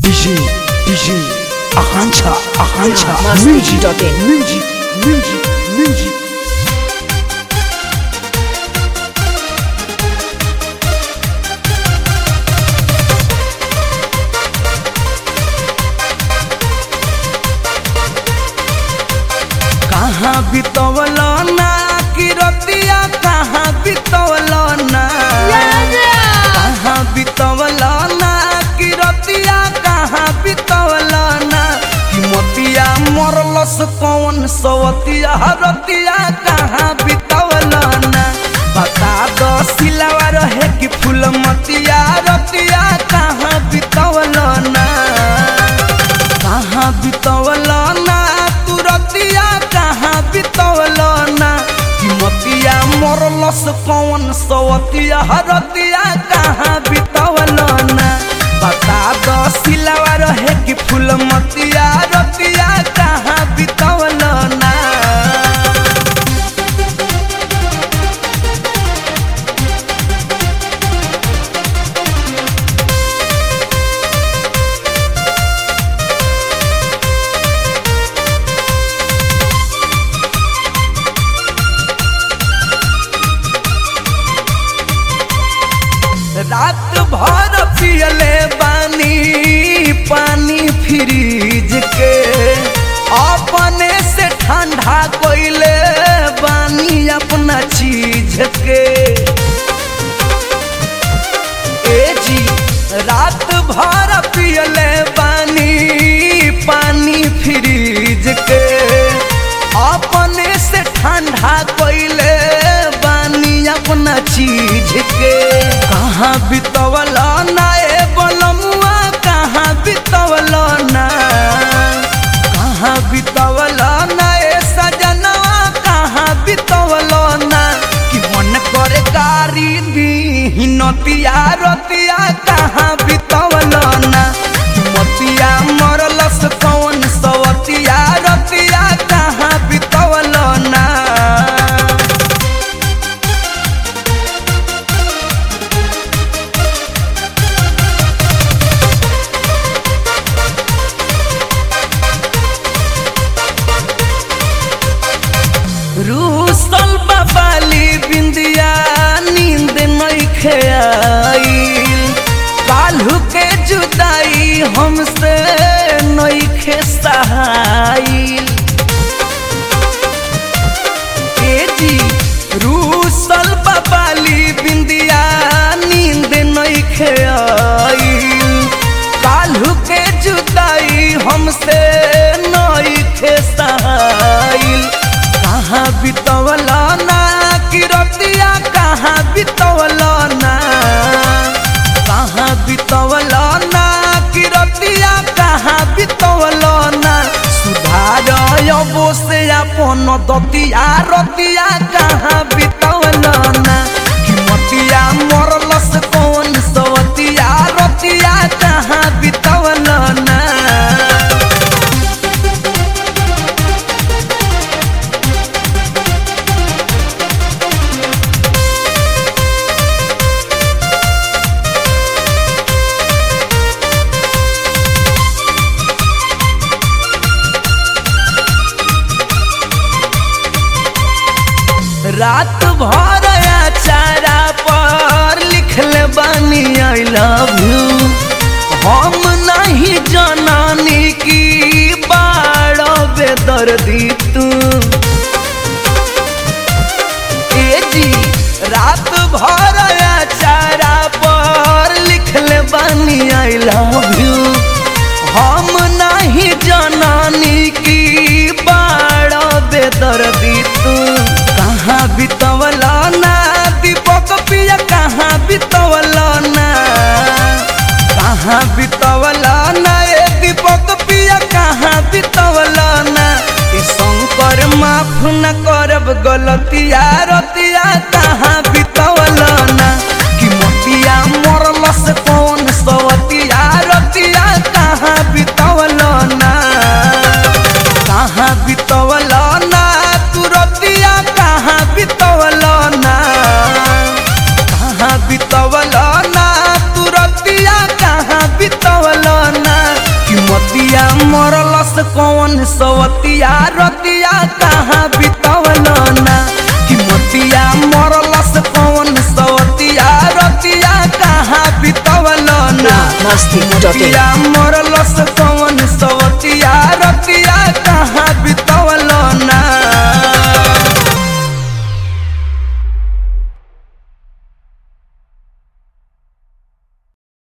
DJ, DJ, Akancha, Akancha, Master music, G.in. music, music, music. कहाँ बितवल ना कि रतिया कहाँ बितवल ना कहाँ बितवल ना कि रतिया कहाँ बितवल ना कि मोतिया मरलस कौन सवतिया रतिया कहाँ बितवल ना बता दो सिलावा रहे कि फूल मतिया रतिया कहाँ बितवल ना कहाँ बितवल ना तू रतिया कहाँ बितवल ना कि मतिया मरलस कौन सवतिया रतिया कहाँ बितवल ना बता दो सिलावा रहे कि फूल मतिया रतिया कहाँ बितवल ना रात भर पियले बानी पानी फ्रीज के अपने से ठंडा कोइले बानी अपना चीज के ए जी रात भर पियले बानी पानी फ्रीज के अपने से ठंडा कोइले बानी अपना चीज के कहाँ बितवल ना ए बलमुआ कहाँ बितवल ना कहाँ बितवल ना ए सजनवा कहाँ बितवल ना कि मन करे गारी दी नतिया रतिया कहाँ बितवल ना कि मतिया मरलस कौन सवतिया रतिया कहाँ बितवल ना रूसल बाबाली बिंदिया नींद नइखे आइल काल्हू के जुदाई हमसे नइखे सहाइल ए जी रूसल बाबाली बिंदिया नींद नइखे आइल काल्हू के जुदाई हमसे नइखे सहाइल कहाँ बितवल ना कि रतिया कहाँ बितवल ना कहाँ बितवल ना कि रतिया कहाँ बितवल ना सुधार अबो से अपन दतिया रतिया कहाँ बितवल ना कि मतिया मरलस कौन सवतिया रतिया कहाँ बितवल ना रात भर चारा पर लिखले बानी आई लव यू हम नहीं जनानी की बाड़ बेदर्दी तू ए जी रात भर चारा पर लिखले बानी आई लव यू हम नहीं जनानी की बाड़ बेदर्दी तू कहाँ बितवल ना दीपक पिया कहाँ बितवल ना कहाँ बितवल ना ए दीपक पिया कहाँ बितवल ना ए शंकर माफ न करब गलतिया रतिया कहाँ बितवल ना कि मोतिया मरलस कौन सवतिया रतिया कहाँ बितवल ना कहाँ बितवल ना तू रतिया कहाँ बितवल ना कहाँ बितवल ना तू रतिया कहाँ बितवल ना कौन सवतिया रतिया कहाँ बितवल ना कि मतिया मरलस कौन सवतिया रतिया कहाँ बितवल ना Masti.in. रतिया मरलस कौन सवतिया रतिया कहाँ बितवल ना